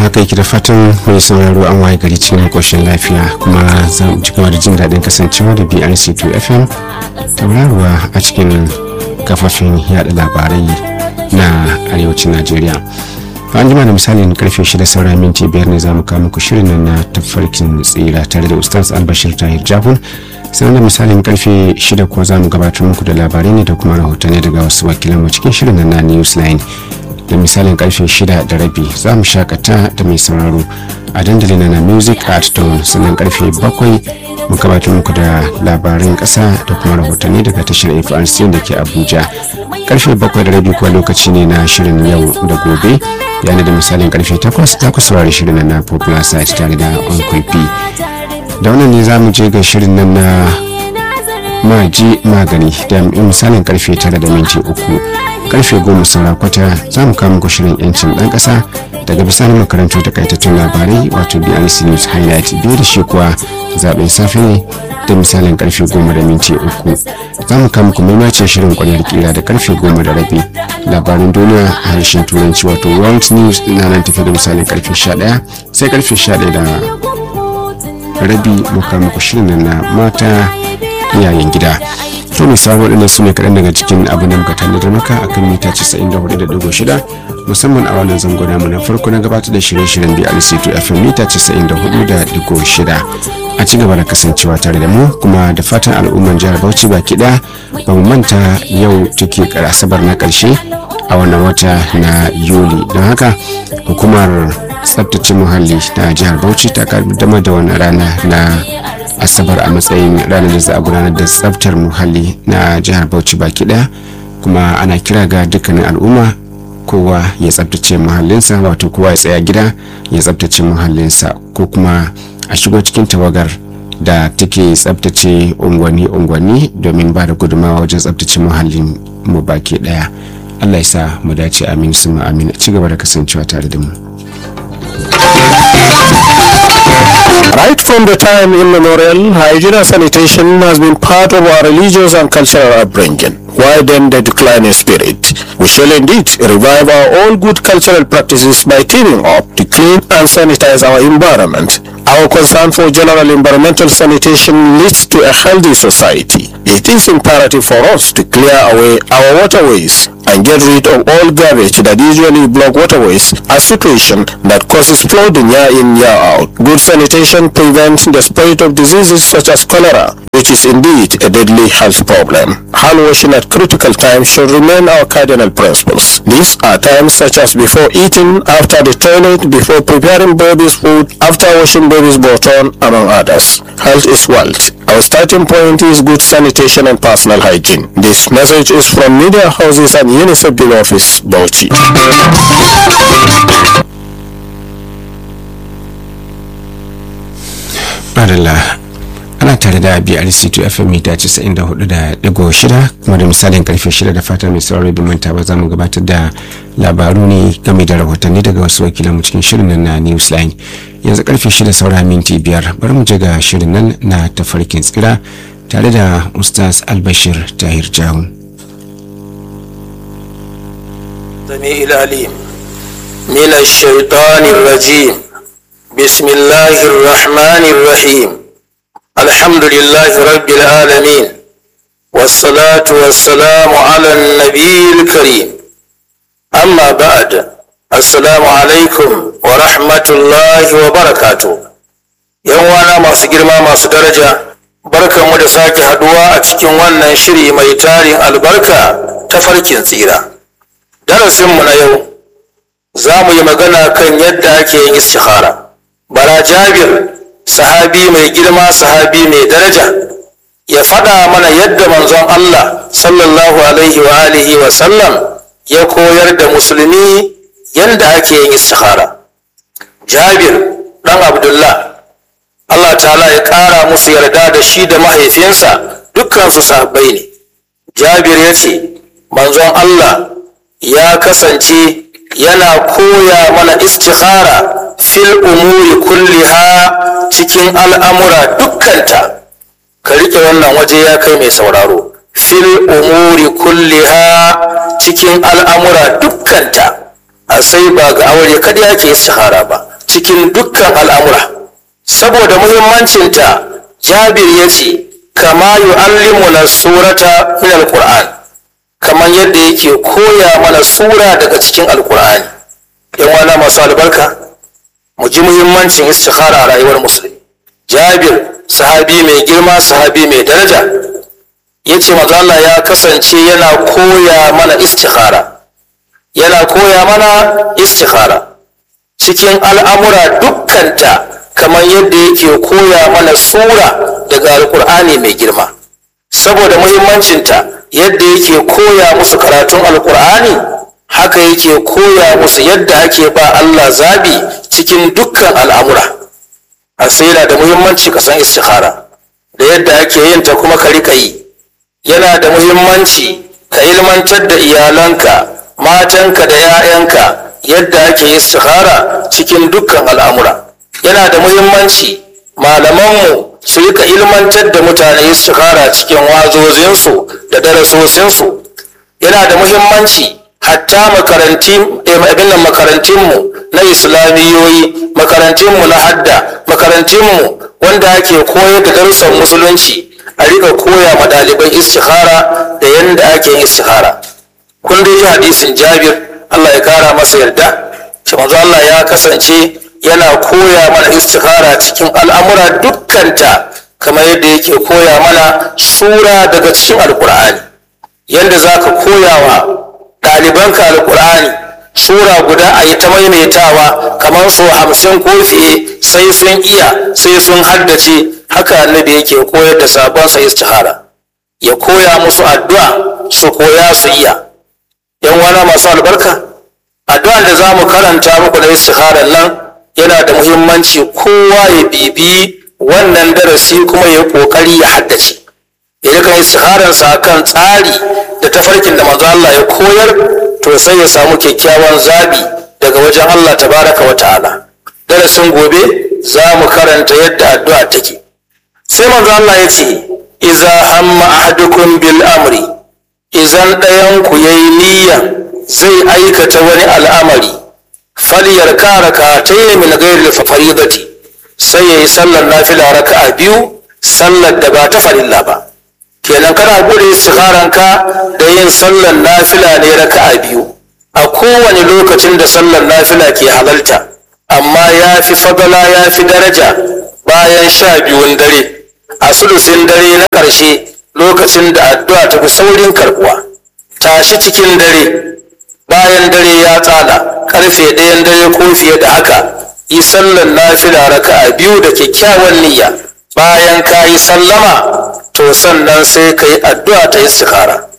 haka yake da fatan mai sauraro an waye gari cikin koshin lafiya kuma za mu ci gaba da jin daɗin kasancewa da brc2 fm tauraruwa a cikin kafafin yada labarai na arewacin najeriya an jima da misalin karfe shida saura minti biyar ne za mu kawo muku shirin nan na tafarkin tsira tare da ustaz albashir tahir jahun sannan da misalin karfe shida kuwa za mu gabatar muku da labarai ne da kuma rahotanni daga wasu wakilanmu cikin shirin nan na newsline da misalin karfe shida da rabi za mu shakata da mai sauraro a dandalin na music art dawn sannan karfe bakwai mu gabatar muku da labaran kasa da kuma rahotanni daga tashar frc da ke abuja karfe bakwai da rabi kuwa lokaci ne na shirin yau da gobe yana da misalin karfe takwas ta ku saurari shirin na popular site tare da uncle p da wannan ne za mu je ga shirin nan na maji magani da misalin karfe tara da minti uku karfe goma saura kwata za mu kawo muku shirin yancin dan kasa daga bisani makarantar takaitattun labarai wato brc news highlight biyu da shi kuwa zaben safe ne da misalin karfe goma da minti uku za mu kawo muku maimacin shirin kwanar kira da karfe goma da rabi labarin duniya a harshen turanci wato world news na nan tafi da misalin karfe sha daya sai karfe sha daya da rabi mu kawo muku shirin na mata iyayen gida to mai samun waɗannan su ne kaɗan daga cikin abin da muka tanadar maka a kan mita 94.6 musamman a wannan zango namu na farko na gabatar da shirye-shiryen brc2 fm mita 94.6 a ci gaba da kasancewa tare da mu kuma da fatan al'umman jihar bauchi baki ɗaya ba mu manta yau take asabar na ƙarshe a wannan wata na yuli don haka hukumar tsabtace muhalli na jihar bauchi ta kaddamar da wannan rana na asabar a matsayin ranar da za a gudanar da tsabtar muhalli na jihar bauchi baki daya kuma ana kira ga dukkanin al'umma kowa ya tsabtace muhallinsa wato kowa ya tsaya gida ya tsabtace muhallinsa ko kuma a shigo cikin tawagar da take tsabtace unguwanni-unguwanni domin ba da gudunmawa wajen tsabtace muhallin mu baki daya allah ya sa mu dace amin su amin ci gaba da kasancewa tare da mu Right from the time immemorial, hygiene and sanitation has been part of our religious and cultural upbringing. Why then the decline in spirit? We shall indeed revive our all good cultural practices by teaming up to clean and sanitize our environment. Our concern for general environmental sanitation leads to a healthy society. It is imperative for us to clear away our waterways and get rid of all garbage that usually block waterways, a situation that causes flooding year in year out. Good sanitation prevents the spread of diseases such as cholera, which is indeed a deadly health problem. Hand washing at critical times should remain our cardinal principles. These are times such as before eating, after the toilet, before preparing baby's food, after washing baby's bottom, among others. Health is wealth. Our starting point is good sanitation and personal hygiene. This message is from Media Houses and UNICEF Bill Office, Bauchi. Madalla ana tare da BRC2 FM mita 94.6 kuma da misalin karfe 6 da fata mai sauraro bin manta ba za mu gabatar da labaru ne game da rahotanni daga wasu wakilanmu cikin shirin nan na Newsline. Yanzu karfe 6 saura minti biyar bari mu je ga shirin nan na tafarkin tsira tare da Ustaz Albashir Tahir Jahun. سميع العليم من الشيطان الرجيم بسم الله الرحمن الرحيم الحمد لله رب العالمين والصلاة والسلام على النبي الكريم أما بعد السلام عليكم ورحمة الله وبركاته يوانا ما سجرما ما سدرجة بركة مدساك هدواء تكين وانا شري ميتارين البركة تفركين tsira. darasinmu na yau za mu yi magana kan yadda ake yin istikhara bara jabir sahabi mai girma sahabi mai daraja ya faɗa mana yadda manzon Allah sallallahu alaihi wa alihi wa sallam ya koyar da musulmi yadda ake yin istikhara jabir ɗan abdullah Allah ta'ala ya ƙara musu yarda da shi da mahaifinsa dukkansu sahabbai ne jabir ya ce manzon Allah ya kasance yana koya mana istikhara fil umuri kulliha cikin al'amura dukkanta ka riƙe wannan waje ya kai mai sauraro fil umuri kulliha cikin al'amura dukkanta a sai ba ga aure kada yake istikhara ba cikin dukkan al'amura saboda muhimmancinta jabir ya ce kama yu'allimuna surata min alquran kamar yadda yake koya mana sura daga cikin alqur'ani yan wana masu albarka mu ji muhimmancin istikhara a rayuwar musulmi jabir sahabi mai girma sahabi mai daraja ya ce Allah ya kasance yana koya mana istikhara yana koya mana istikhara cikin al'amura dukkanta kamar yadda yake koya mana sura daga alkur'ani mai girma saboda muhimmancinta yadda yake koya musu karatun alkur'ani haka yake koya musu yadda ake ba Allah zabi cikin dukkan al'amura a yana da muhimmanci ka san istikhara da yadda ake yin ta kuma ka rika yi yana da muhimmanci ka ilmantar da iyalanka matanka da 'ya'yanka yadda ake istikhara cikin dukkan al'amura yana da muhimmanci malamanmu su rika ilmantar da mutane istikhara cikin wazozinsu da darasosinsu yana da muhimmanci hatta makarantinmu na islamiyoyi makarantinmu na hadda makarantinmu wanda ake koyar da darussan musulunci a rika koya ma ɗaliban istikhara da yadda ake yin istikhara kun dai ji hadisin jabir allah ya kara masa yarda shi manzo allah ya kasance yana koya mana istikhara cikin al'amura dukkanta kamar yadda yake koya mana sura daga cikin alkur'ani yadda za ka koya wa ɗalibanka alkur'ani sura guda a yi ta maimaitawa kamar so hamsin ko fiye sai sun iya sai sun haddace haka annabi yake koyar da sabonsa istihara ya koya musu addu'a su koya su iya yan wana masu albarka addu'an da za mu karanta muku na istiharar nan yana da muhimmanci kowa ya bibi wannan darasi kuma ya kokari ya haddace ya kan istihararsa kan tsari da tafarkin da manzo Allah ya koyar to sai ya samu kyakkyawan zabi daga wajen Allah tabaraka wa ta'ala darasin gobe za mu karanta yadda addu'a take sai manzo Allah ya ce iza hamma ahadukum bil amri izan ɗayan ku yayi niyya zai aikata wani al'amari falyar kara ka ta min ghairi faridati sai yayi sallar nafila raka'a biyu sallar da ba ta farilla ba kenan kana gode istikharanka da yin sallar nafila ne raka'a biyu a kowane lokacin da sallar nafila ke halalta amma ya fi fadala ya fi daraja bayan sha biyun dare a sulusin dare na ƙarshe lokacin da addu'a ta fi saurin karbuwa tashi cikin dare bayan dare ya tsala karfe ɗayan dare ko fiye da haka yi sallar nafila raka'a biyu da kyakkyawan niyya bayan ka yi sallama to sannan sai ka yi addu'a ta istikhara